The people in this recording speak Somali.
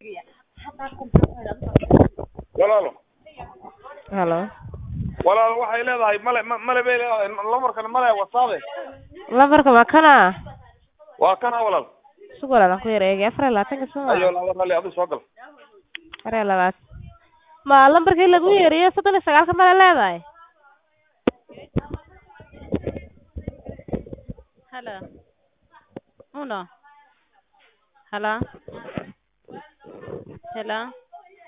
walaalo halo walaalo waxay leedahay male ma- male bay leedahay lamarkan male wasaabe lambarka waa kana waa kana walaal sug walaalan ku yar eegay afar iyo labaatanka soo ayo laba rali adu soo gal afar iyo labaatan ma lambarkii lagu yeeriyo soddon iyo sagaalka male leedahay Hello. Uno. Hello. Hello.